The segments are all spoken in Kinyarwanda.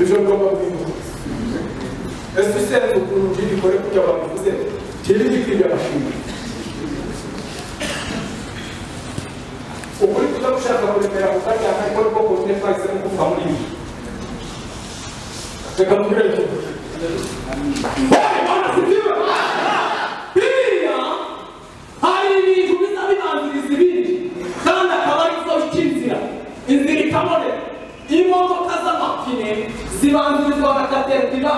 ibyo ngomba kwibuka ese usenze ukuntu ugira ikore kugira abantu uvuze kiri gikwiriye amashuri ukuri kuza gushaka kuremera mu kanya ariko rwo kuburyo twahisemo kuva muri ibi reka mubwire icyo Imana sikiwe biriya hari ibintu biza bibanziriza ibindi kandi akaba ari zo bica inzira inzira ikaboneka imodoka z'amapine zibanzirizwa na katerina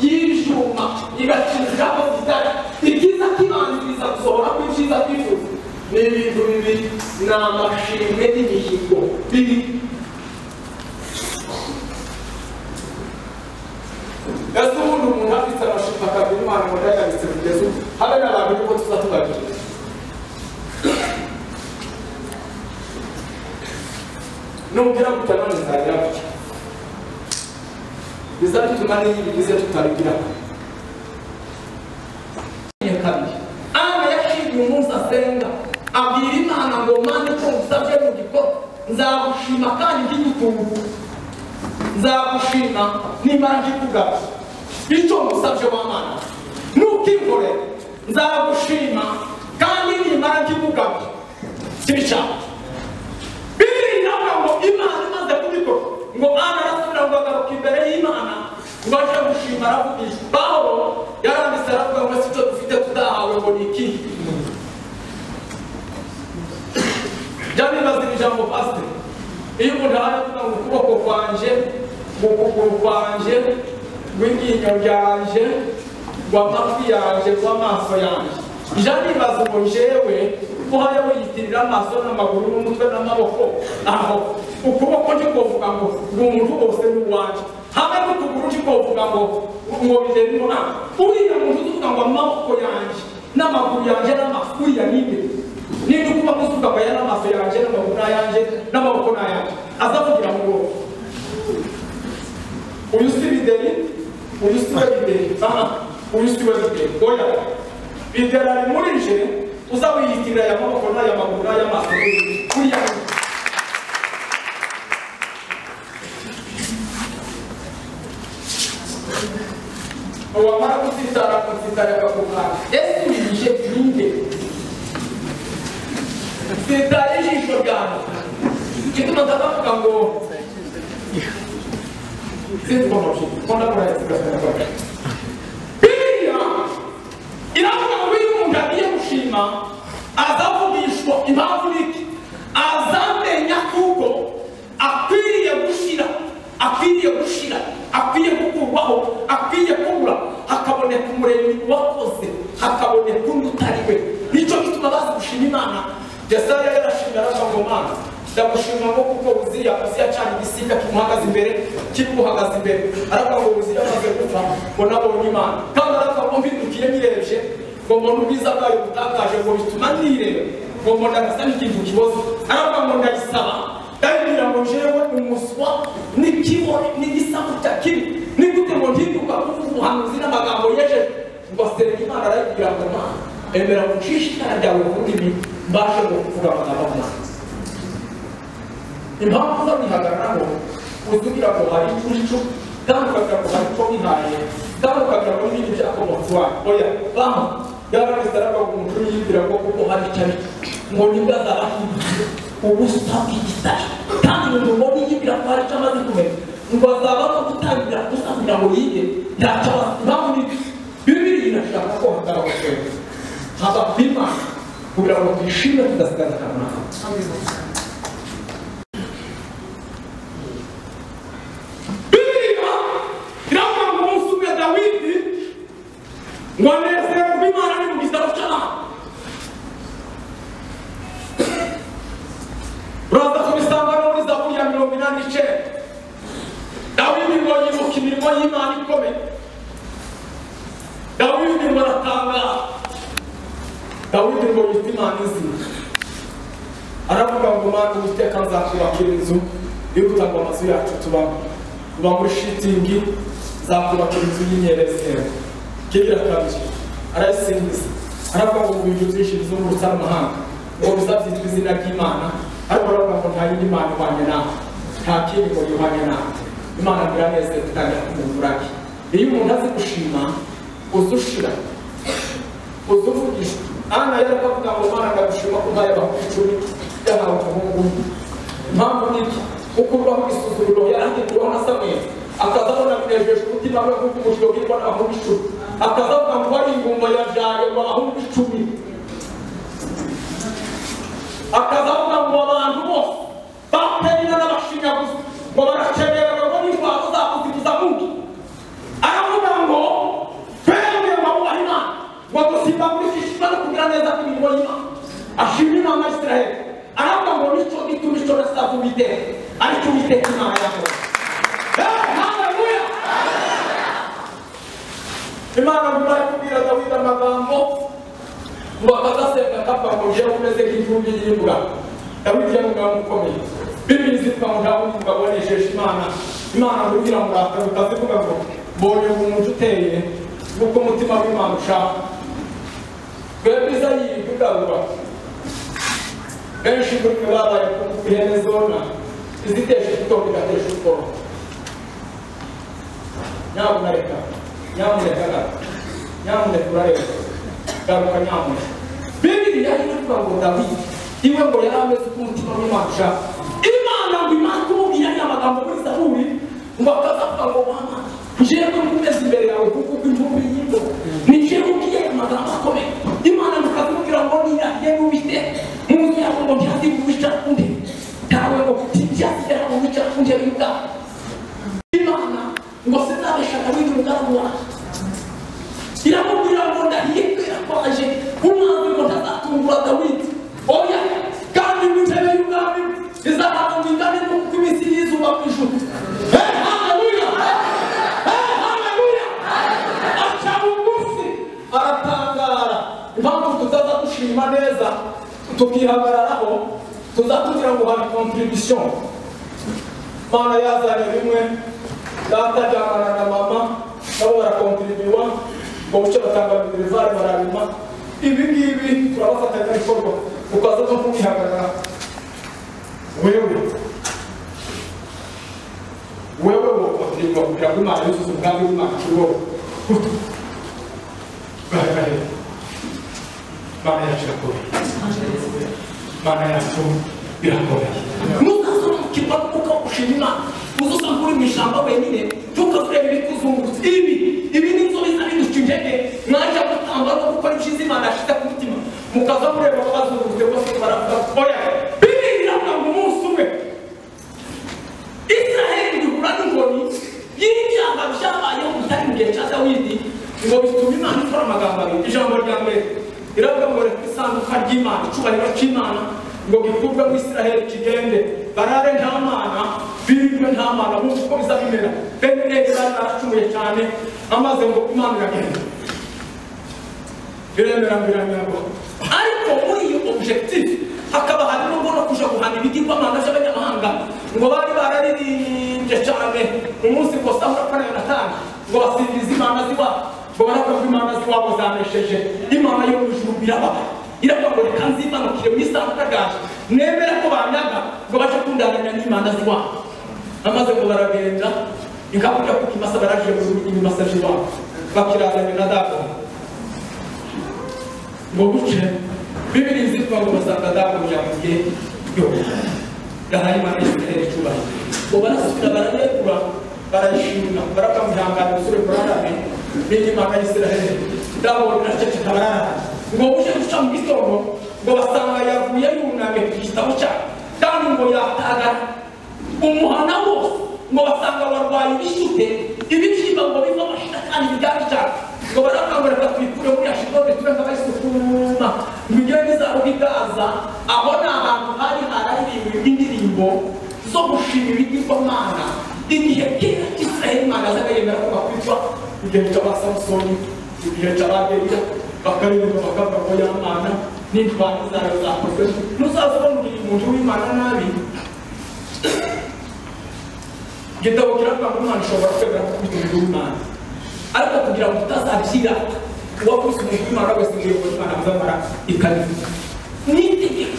y'ibyuma igaca inzira aho zitari ibyiza kibanziriza gusohora kw'ibyiza twifuza ni ibintu bibiri ni amashimwe n'imihigo bibiri ese ubundi umuntu afite amashimwe akagira imana ngo ndayabitse kugeza ubu habe n'abantu niko tuza tubagira nubwira gutya none nzagira gutya bizatuma n'iyo bigize tutabigira kabiri ana yashimye umunsi asenga abwira imana ngo mana icyo ngusabye mu gikorwa nzagushima kandi ngigutungu nzagushima nimara ngikugaba icyo ngusabye w'amana nukimkore nzagushima kandi nimara ngikugaba sibishaka bibiri nawe ngo imana imaze kubikora ngo ana arasubira ngo agaruka imbere y'imana ngo aje gushima aravuga iki pawulo yaranditse aravuga ngo si cyo dufite tutahawe ngo ni iki jya bibazira ijambo pasiteri iyo umuntu ari kuvuga ngo ukuboko kwanjye ngo ukuguru kwanjye ngo iryinyo ryanjye ngo amatwi yanjye ngo amaso yanjye jya bibaza ngo njyewe ko hariho yitirira amaso n'amaguru n'umutwe n'amaboko aho ukuboko ntikovuga ngo ngo umuntu wose ni uwanjye hamwe n'ukuguru ntikovuga ngo ngo bigere nta uriya muntu uvuga ngo amaboko yanjye n'amaguru yanjye n'amaso uriya ni nde niba ukuba musuka ngo aya ni amaso yanjye n'amaguru ni ayanjye n'amaboko ni ayanjye aza kugira ngo uyu si bideri uyu si we bideri aha uyu si we bideri oya bideri ari muri je uzawiyitirira aya maboko n'aya maguru n'aya maso kuriya wamara kutsitara kutsitara akakumara ese ubije ninde sitaye ijisho ryawe igituma ndavuga ngo sinzikomoje ko ndakora isigaye iravuga ngo iyo umuntu agiye gushima azavugishwa impamvu niki azamenya kuko akwiriye gushira akwiriye gushira akwiye gukurwaho akwiye kubura hakaboneka umuremyi wakoze hakaboneka undi utari we nicyo gituma bazi gushima imana yesaya yarashimira aravuga mana ndagushima ngo kuko uziya uziya cyane igisiga kimuhagaze imbere kimuhagaze imbere aravuga ngo uziya amaze gupfa ngo nabonye imana kandi aravuga ngo mbidukiye nyirebye ngo mbone ubwiza bwayo butangaje ngo bituma nireba ngo mbona gasa n'ikintu kiboze aravuga ngo ndayisaba ndabibwira ngo jewe umuswa n'ikibone n'igisaku cya kibi ni gute ngo ntinduka kuvuga ubuhanuzi n'amagambo yejeje ngo asenga imana arayibwira ngo mana emera gucisha itara ryawe mu rurimi mbashe kuvuga amagambo y'imana impamvu zo bihagararaho uzugira ngo hari icucu kandi ukagira ngo hari icyo wihaye kandi ukagira ngo n'ibindi byakomotse iwawe oya baho yaranditse aravuga ngo umuntu yibwira ngo kuko hari icyo ari ngo nibwo azabahinduye ubusa bw'igitare kandi umuntu ngo niyibwira ko hari icyo amaze kumenya ngo azaba no gutangira gusa kugira ngo yige ntacyo abaza impamvu ni bibiri inashaka ko hagaragara kwemera haba kwimana kugira ngo twishime tudasigaza akamaro ngo nezerwe imana ni mu gitabo cy'abantu uraza kubisanga no muri zaburi ya mirongo inani n'icyenda dawidi ngo yibuka imirimo y'imana ikomeye dawidi ngo aratangara dawidi ngo yita imana izina aravuga ngo mana uwiteka nzakubakira inzu yihuta ngo amazu yacu tubamo uba muri shitingi nzakubakira inzu y'inyerezerwa kigira kabiri arayisingiza aravuga ngo ibintu byinshi bizungurutse amahanga ngo bizabyitwa izina ry'imana ariko aravuga ngo nta yindi mana ihwanye nawe nta kindi ngo yihwanye nawe imana biraneze gutangira kumuvurake iyo umuntu azi gushima uzi ushira uzi uvugisha ana yari akavuga ngo imana ndagushima ko ubaye abantu icumi yahawe umuhungu umwe impamvu ni iki kuko ubaho isuzumiro yarahindurwaho na samweli akaza abona binejeje umutima we nk'uko umuriro wirwa n'abahungu icumi akaza avuga ngo wari ingumba yabyaye mu bahungu icumi akaza avuga ngo abantu bose baterina n'abashinyaguzi ngo barashemererwa ngo n'intwaro zabo zibuza mubi aravuga ngo twebwe babubaha imana ngo dusimbagurishishe no kugira neza kw'imirimo y'imana ashima imana ya israheli aravuga ngo nico gituma ico nasaza uwiteka aricyo uwiteka imana yakoze Eh, haleluya! imana ngura kubwira dawidi amagambo ngo akazasenga kapfa ngo ugiye umeze nk'ivumbi y'imvura dawidi yari umugabo ukomeye bibiri zitwa ngo ntawe undi mugabo wanesheje imana imana ngo ugira ngo urakare ukazivuga ngo mbonye umuntu uteye nk'uko umutima w'imana ushaka twebwe izayiri tugarura benshi muri twe babaye ku ihene zona izitesha igitondo igatesha ubwoba nyamuneka nyamuneka gato nyamuneka urareba garuka nyamuneka bibiri yari kuvuga ngo dawidi iwe ngo yari ameze uko umutima w'imana ushaka imana ngo imana kumubwira ya magambo muri zaburi ngo akazavuga ngo mama njyewe nkomeze imbere yawe kuko imvubu y'ingo ni njyewe ubwiye aya magambo akomeye imana ngo ikazimubwira ngo nirahiye n'ubite mu nzu yawe ngo ntihazigubica undi tawe ngo ntihazigera mu bica undi bw'ibwabo imana ngo sinabesha dawidi umugambi wanjye iramubwira ngo ndahiye kwera kwaje umwami ngo ntazatungura dawidi oya kandi mu ntebe y'umwami izahantu ingane n'uko iminsi y'izuba mu ijuru Eh, haleluya! Eh, haleluya! aca bugufi aratangara impamvu tutaza dushima neza tukihagararaho tuza kugira ngo hari contribution mana yazanye bimwe data ajyanana na mama nabo barakontribua ngo bucyo batanga minerivare barabima ibi ngibi turabafatanya bikorwa ukaza no kubihagarara wewe wewe wokontribwa kugira ngo imana yuzuze umugambi w'imana kuri wowe baragahera imana yacu irakomeye imana yacu irakomeye muzazamukirwa kuko ushima imana uzusanga uri mu ishyamba wenyine ntukazurebe ibikuzungurutse ibi ibi ni inzobe zabiduca intege mwajya gutamba no gukora ibyiza imana yashyize ku mutima mukaza mureba ko bazungurutse bose baravuga oya bibiri biravuga ngo umunsi umwe israheli ihura n'inkoni y'ibyaha byabayeho bitari mu gihe cya dawidi ngo bituma imana ikora amagambo abiri ijambo rya mbere riravuga ngo reka isanduka ry'imana icyubahiro cy'imana ngo gikurwe mu israheli kigende barare nta mana birirwe nta mana nk'uko uko biza bimera bene neza bari baracumuye cyane amaze ngo imana iragenda biremera biranyagwa ariko muri iyo objectif hakaba harimo mbona kuja guhana ibigirwamana by'abanyamahanga ngo bari bararirimbye cyane umunsi ngo sahura kwa yonatani ngo basingiza imana ziwabo ngo baravuga ko imana ziwabo zanesheje imana yo mu ijuru birababaye iravuga ngo nzimanukire mu isanduka ryaje nemera ko banyaga ngo bace kundananya n'imana ziwabo amaze ngo baragenda ingaburira kuko imasa baraje mu rugo imasa ziwabo bakirazanye na dako ngo guce bibiri nzitwa ngo basanga dako byamubwiye yo gahari imana y'isiraheli icubahiro ngo barasubira barayegura barayishimira barakamwihangana umusore kurarame n'imana y'isiraheli dabo biraceceka bararame ngo uje guca mu gitondo ngo basanga yavuye yunamye ku gitabo cyawe kandi ngo yatagara umuhana wose ngo basanga barwaye ibishyute ibibyimba ngo biva amashira kandi bigari cyane ngo barakangura reka tubikure muri ashidode tube nka bayisukuma bigire bizaruha igaza aho ni ahantu hari hararirimba indirimbo zo gushima ibigirwamana igihe kera cy'isiraheli imana yazaga yemera ko bakwicwa igihe cya ba samusoni igihe cya ba deliya bakaririmba bakavuga ngo yamana n'indwara zayo zakozwe muzazabonye umuntu w'imana nabi igitabo kiravuga ngo umwana ushobora kwemera ko uri umuntu w'imana ariko kugira ngo utazashyira uwakoze umuntu w'imana wese ngo uyobore imana azamara ikaririmba ni itegeko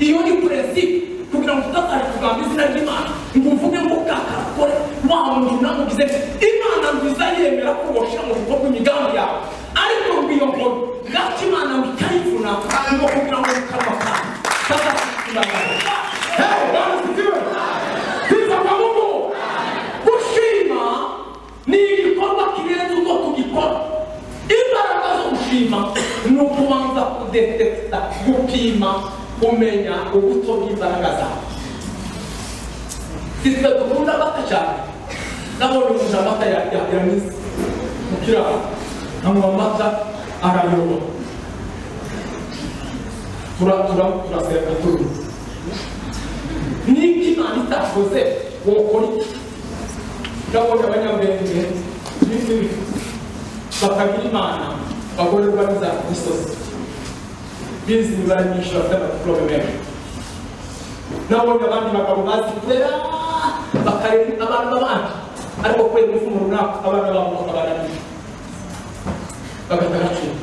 iyo ni purensipe kugira ngo utazajya kugamba izina ry'imana ngo uvuge ngo ukakakore muntu namugize nti imana nziza yemera ko washira mu bikorwa imigambi yawe ariko ngwiyo nkuru gato imana ngo itayivuna ngo kugira ngo mu kanwa kawe kazakugira Hey, Bwana asifiwe. Sifa kwa Mungu. Kushima ni igikorwa kirenze uko tugikora imbaraga zo gushima ni ukubanza kudetekita gupima kumenya ubuto bw'imbaraga zawe sitwe dukunda amata cyane nabonye umuntu amata yanyuze mu kiraro anywa amata arayoba turatura turasenga turuzi n'ibyo imana itakoze wokora iki ndabona abanyabwenge n'izindi bakagira imana bagorerwa n'iza misozi bizi imibare myinshi bafite amapurome menshi nabonye abandi bagabo bazi kurera bakarera abantu babandi ariko kubera umufumo runaka abana babo bakabananira bagahita bacira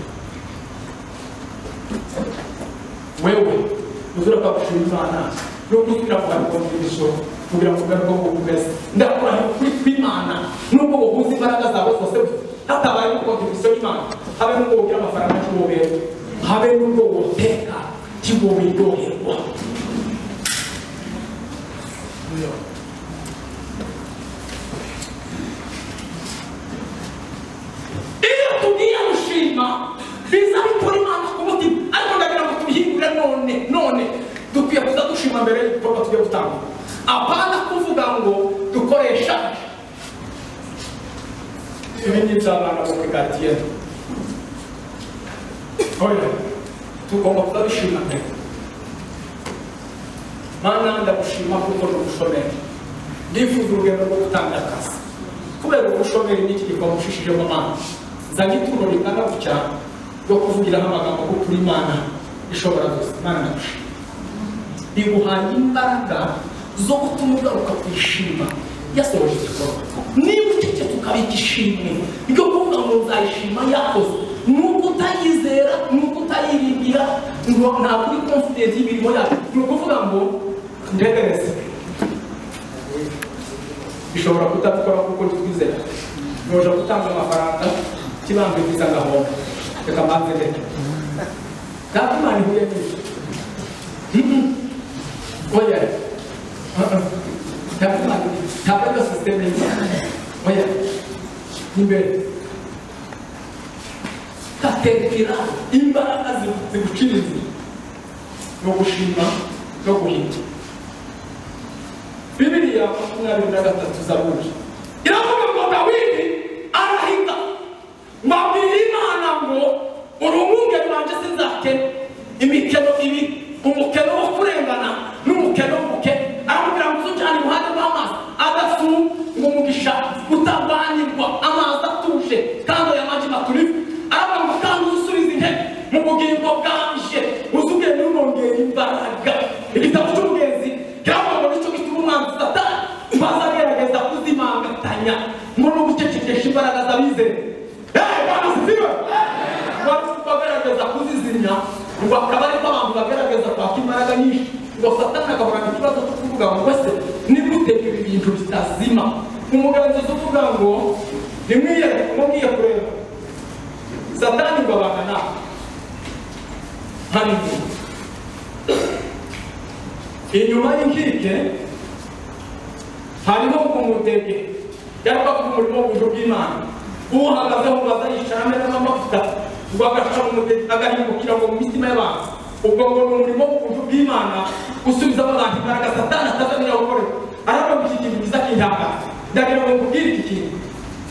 wewe uzura kwagushima imana no gusubira kugaruka mu migisho kugira ngo ugaruke ku kumeza ndakurahiye ukuri kw'imana nubwo wabuze imbaraga zawe zose hatabaye no kontribusiyo y'imana habe n'ubwo wogira amafaranga kiwoberwa habe n'ubwo woteka kiwoberyoherwa iyo tugiye gushima biza bikora imana ku mutima ariko ndagira ngo tubihindure none none dukwiye kuza dushima mbere y'ibikorwa tugiye gutanga apana kuvuga ngo dukoresha ibi ni iby'abana bo muri garidiyeni oya tugomba kuza dushima mbere mana ndagushima kuko ni ubushomeri ndifuza urugendo rwo gutanga akazi kubera ubushomeri n'iki gikorwa ushishijemo amazi zana ituro ringana gutya ryo kuvugiraho amagambo ko kuri mana ishobora gusa mana ndagushima biguhaye imbaraga zo gutuma ugaruka kwishima yasohoje igikorwa niba ucecetse ukabika ishimwe ryo kuvuga ngo nzayishima yakoze ni ukutayizera ni ukutayiringira ngo ntabwo uri confident y'imirimo yacu ni ukuvuga ngo ndegereze bishobora kutabikora kuko ntitwizera ntuja gutanga amafaranga kibanza igize agahombo reka mbanze reka data imana ihuye n'ibyo Oya. Ntabwo sisiteme y'Imana. Oya. Imbere. Katekera imbaraga ziguciriza. No gushima no guhinda. Bibiriya makumyabiri na gatatu zaburi. Iravuga ngo Dawidi arahinda. Mwabwira Imana ngo urumwunge rwanjye sinzakena. Imikeno ibiri. Umukeno wo kurengana n'umukene w'umuke aramubwira ngo uzujyane iruhande rw'amazi adafu ngo umugisha utavanirwa amazi atuje kandi aya maji maturivu aravuga ngo kandi uzusubiza intebe mu bugingo bwanje uzuge n'unongera imbaraga igitabo cy'umugenzi kiravuga ngo nicyo gituma umwanzi satani maze agerageza kuzimangatanya muri no gucecekesha imbaraga z'abizera eee bwana siziwe bagerageza kuzizimya ngo akaba ariko abantu bagerageza kwaka imbaraga nyinshi ngo satani agahorana ikibazo cyo kuvuga ngo wese nigute ibi bintu bitazima umugenzuzi uvuga ngo nimwiye kureba satani ngo abana nawe hano inyuma inyuma y'inkike hariho umudege yaba ku murimo w'uburyo bw'imana uhagazeho ngo azayicarame n'amavuta ngo agaca mu mudege agahingukira ngo mu mitima y'abantu ubwo ngo ni umurimo w'uburyo bw'imana gusubiza abantu imbaraga satani atazamenya gukorera arabona iki kintu kiza kintangaza ndagira ngo nkubwire iki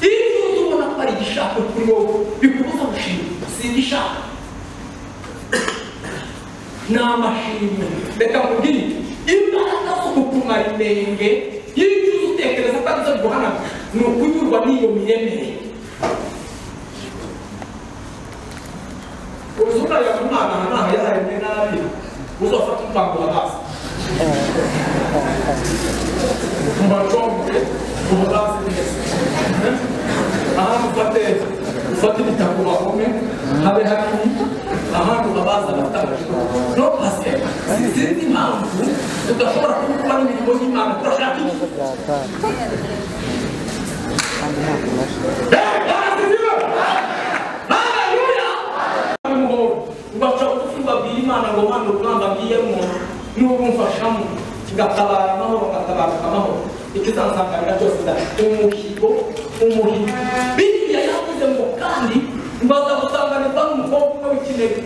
kintu iyo uzi ubona ko ari igishaka kuri wowe bikubuza gushima si igishaka ni amashimwe reka nkubwire imbaraga zo gukumara inenge iyo uzi utekereza ko arizo biguhana ni ukunyurwa n'iyo miyemerere uzura ya mwana ntaho yararemye nabi uzafata umupangura hasi mubacombe umubazi neza ahantu ufate ufate ibitabo bakome habe hakiri ahantu babaza abatanga no pase sinzi impamvu tudashobora kubikora n'imirimo y'imana turashaka iki kandi nta kubasha ugaca ubugufi babwira imana ngo mpande urugamba mbiyemo n'urumfashamo ngatabara amahoro ngatabaruka amahoro ikizansanganyira cyose da umuhigo umuhigo biriya yavuze ngo kandi mbaza gusanganirwa n'umukobwa umwe w'ikinege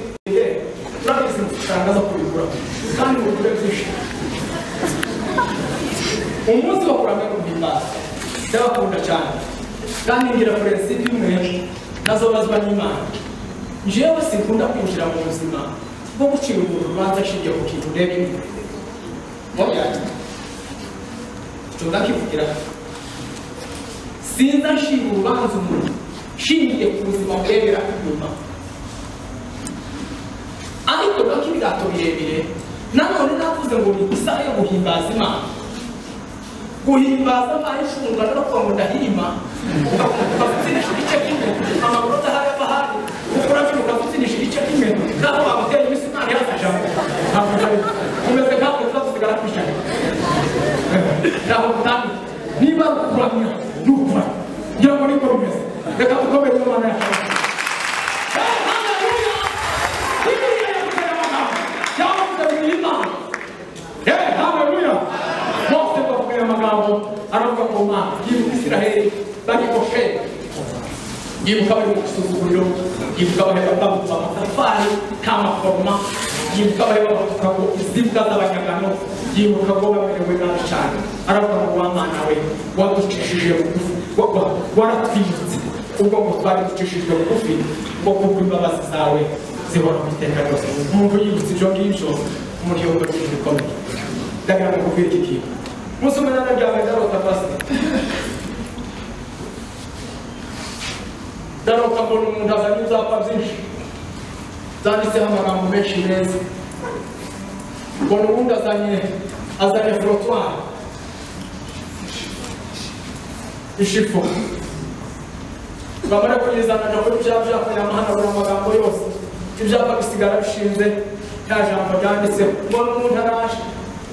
urabizi amafaranga aza kubigura kandi ngo ugure byinshi umunsi bakuramo guhimbaza ndabakunda cyane kandi ngira purensipe imwe nazo bazwa n'imana njyewe sinkunda kwinjira mu buzima bwo gucira umuntu urubanza ashingiye ku kintu ureba inyuma mubyanjye tunga kivugira sinza nshinga urubanza umuntu nshingiye ku buzima burebera inyuma ariko gake ibigato birebire nanone navuze ngo ni isaha yo guhimbaza imana guhimbaza imana ishundwa no kuva ngo ndahima ukavutsinisha igice kimwe amaguru atahari ava ahandi ukora bino ukavutsinisha igice kimwe naho bagutera iminsi imana yazajamo ntabwo utari umeze ntabwo tuzagusigara kwishyura ntabwo utangiye niba ari ukuramya ni ukuramya ngira ngo niko bimeze reka dukomere mu mana yacu aravuga ku mana yibuka isiraheli bagikoshe yibuka bari mu gusuzuguriro yibuka baheba babuka amatafari k'amaforoma yibuka baheba bavuga ngo izi mbwa z'abanyagano yibuka ngo bamerewe nabi cyane aravuga ngo wa mana we waducishije bugufi wa- wa- waratwimutse ubwo ngo twari ducishijwe bugufi ngo kubwo imbabazi zawe zihora ku iteka ryose umuntu yibutse ibyo ngibyo umuryango we bikomeye ndagira ngo nkubwire iki kintu umunsi umwe narajyanye ndarota pasiteri ndaroka mbona umuntu azanye ibyapa byinshi zanditseho amagambo menshi meza mbona ubundi azanye azanye forotwari ishipo bamara kuyizana ajya kuri bya byapa yamuhanagura amagambo yose ibyapa bisigara bishinze nta jambo ryanditseho mbona umuntu araje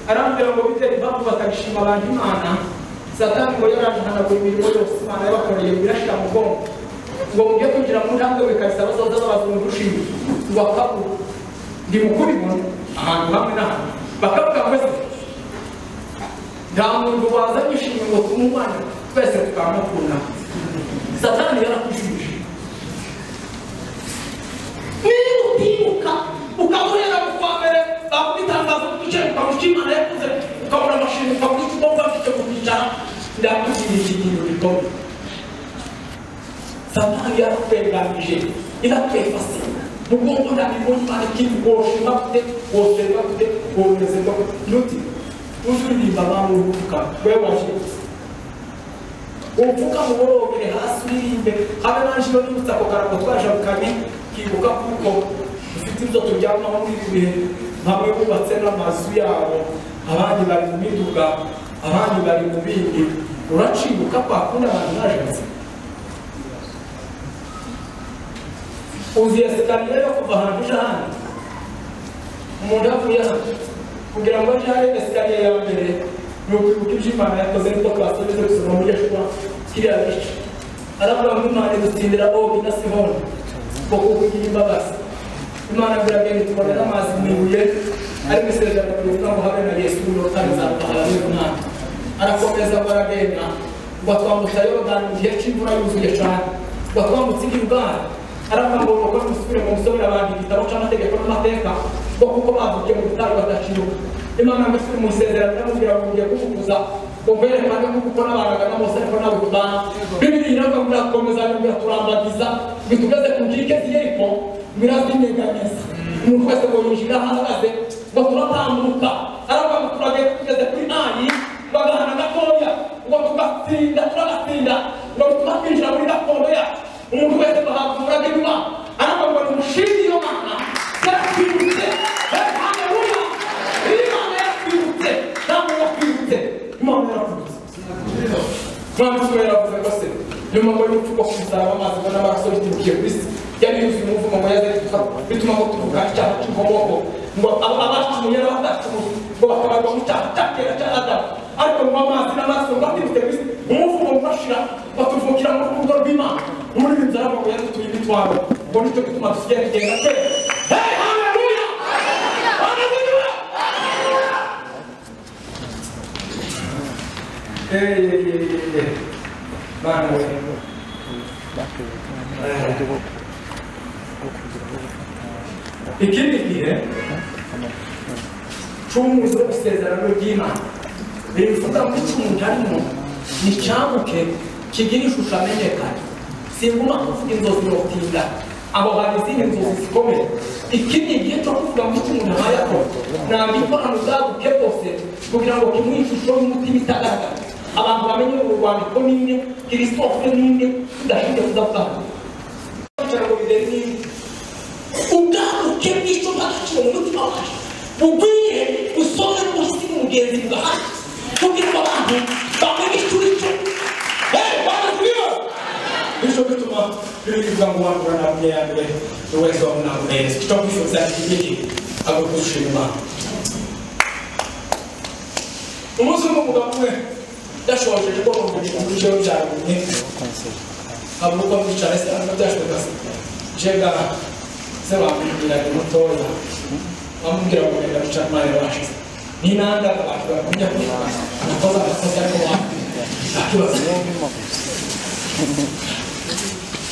arambwira ngo bite impamvu batagishima abantu imana satani ngo yaraje ahanagura imirimo yose imana yabakoreye birashyira mu bwonko ngo mujye kugira mu ntambwe bikabisaba zose z'abazungu ushinzwe ngo akabura ndi mukuru ibona ahantu hamwe n'ahantu bakavuga ngo ese nta muntu wazanye ishimwe ngo tumubane twese tukamukunda satani yarakujije niba utimuka ukamurera mu kwa mbere bakuba itangazo ry'igiciro ukamuca imana yakuze ukabona amashimwe ukamuca icyo ugomba icyo kukicara ndakubwira iki kintu gikomeye satani yarakwenganije irakwefase mugongo ndabibona ikintu woshima gute woserwa gute wonezerwa gute nuti uzuririmba abantu uvuga we washimuse upfuka muborogere hasi uririmbe habe nanje iyo nibutse ako karago twajabukanye kibuka kuko dufite ibyo turyamaho muri ibi bihe bamwe bubatse n'amazu yabo abandi bari mu miduga abandi bari mu bindi uracibuka kwa kundi abantu bajaze uzi esikariye yo kuva ahantu uja ahandi umuntu avuye aha kugira ngo ajye ahari esikariye ya mbere ni ukwibuka ibyo imana yakoze nibwo twasubize gusoma muri yeshuwa kiriya gice aravuga ngo imana idutsindira ogi na sihoni ngo kukugira imbabazi imana biragenda itubonera amazi mu ibuye ariko isezerano rivuga ngo habe na yesu urotani zarutahara n'umwana arakomeza ngo aragenda ngo atwambutsa yorodani mu gihe cy'imvura yuzuye cyane ngo atwambutse i gilugari aravuga ngo bakora musubire mu gusomera abantu igitabo cy'amategeko n'amateka ngo kuko bavugiye mu butayu badaciwe imana mbese mu isezerano iramubwira ngo ngiye kugukuza ngo mbere kandi kuko uko n'abangana bose ariko nawe kubana bibiri iravuga ngo irakomeza ngo turambagiza ngo tugeze ku nkike z'iyeriko ngo irazinyeganyeza umuntu wese ngo yinjira aho ahagaze ngo turatambuka aravuga ngo turagenda tugeze kuri ayi bagahana gatoya ngo tugatsinda turagatsinda ngo bituma twinjira muri gakondo yacu umuntu wese bahabwa umurage w'imana aravuga ngo nimushime iyo mana yaratwibutse haleluya iyo mana yaratwibutse namwe yaratwibutse imana yaratwibutse mwanditsi we yaravuze ngo se nyuma ngo y'urupfu rwo kuzaba amazi ngo n'amaraso biturukiye ku isi yari yuzuye umuvumo ngo yaze kufa bituma ngo tuvuga icyaha cy'inkomoko ngo aba- abacumuye n'abatacumuye ngo bakabarwa mu cyaha cya kera cya adamu ariko mu amazi n'amaraso ngo aturutse ku isi umuvumo ugashira batuma umutwaro ubwo nicyo gituma dusigaye tugenda twe hey haleluya haleluya Eh, eh, eh, eh. Bana we. Eh. ikindi gihe cumuzo isezerano ry'imana bivuga ngo icumu ryarimo ni cyabuke kigira ishusho amenyekana singuma kuvuga inzozi notinda abo hari izindi nzozi zikomeye iki ni igihe cyo kuvuga ngo icyo umuntu ahaye ako ntabwo ikorano bwaguke bwose kugira ngo kimuhe ishusho y'umutima itagaragara abantu bamenye uru rwandiko n'imwe kirisitofe n'imwe tudashinzwe kudavuga kugira ngo bibere n'imwe ubwaguke bw'icyo bwakakira mu mutima wacu bugwire usome rwose mugenzi bwacu kugira ngo abantu bamenye icyo uri cyo Hey, Bwana tuliwe! bityo bituma bivuga ngo wandura ntabwo iya mbere buri wese wabona neza icyo kwifuza kigiki ari ugushima umunsi umwe umugabo umwe yashoje ko bamuvugije mu bice byarumye avuga ko mwicara se ariko byashoboka se jega se bamwigiraga mutoya bamubwira ngo reka duca imana ibashize n'inanga bakibara kumenya ko nakoze agakozi ariko bakwiye nta kibazo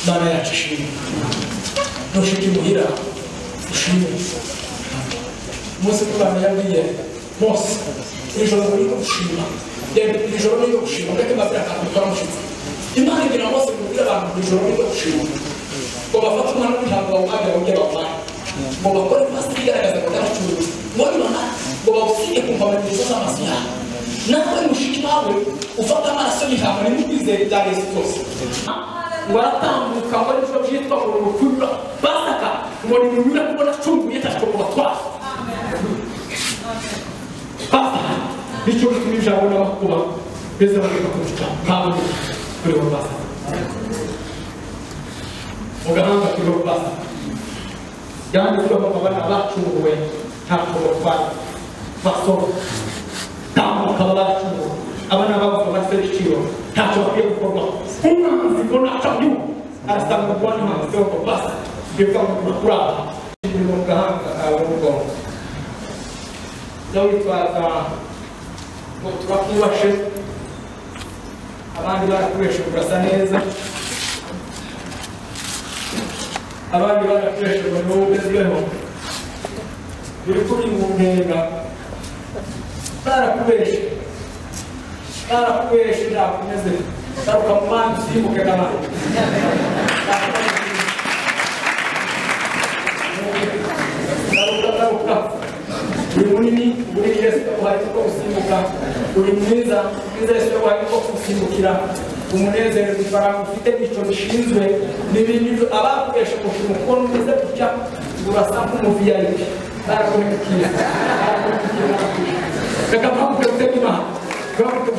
Mana yacu ishimwe ntushike imuhira ushimwe umunsi w'imana yabwiye mose ijoro muri gushima ijoro ni gushima ureke mazira akantu karamushitse imana igira mose kubwira abantu ijoro ni gushima ngo bafate umwana w'intango bawuhagira bongere bawuhaye ngo bakore fasiti igaragaza ngo karacuruza ngo nibona ngo bawusige ku mpamanizo z'amaso yabo nawe mushiki wawe ufata amaraso y'ijambo ntimukwizere ibya yesu byose ngo aratambuka ngo aricyo byitwa ngo rukurura basaka ngo ni runyura kubona acunguye ntacyo kubatwara basaka bityo bituma ijambo n'abakuba beza bagenda kubica ntabwo kuri bo basaka mu gahanga kuri bo basaka yanditsweho amabara bacunguwe ntacyo batwara basohoka tambuka bacunguwe abana bavuga bafite ibiciro ntacyo bakwiye gukorwa umwanzi ngo ntacyo abyuka arasanga kuba n'umwanzi we ngo basa bivuga ngo turakuraba ibintu mu gahanga kawe n'ubwonko iyo witwaza ngo turakwubashe abandi barakureshe urasa neza abandi barakureshe ngo niwo ugezweho biri kuri mu ntega barakubeshe barakubeshe ntakomeze garuka mu bandi usimbuke n'abandi garuka garuka uri munini uri yesu yaguhaye kuko gusimbuka uri mwiza mwiza yesu yaguhaye kuko gusimbukira umunezero ifaranga ufite nicyo bishinzwe n'ibindi byo abakubesha gushima kuko numeze gutya urasa nk'umuviyayipi barakomekira barakomekira reka mpamvu ufite imana mpamvu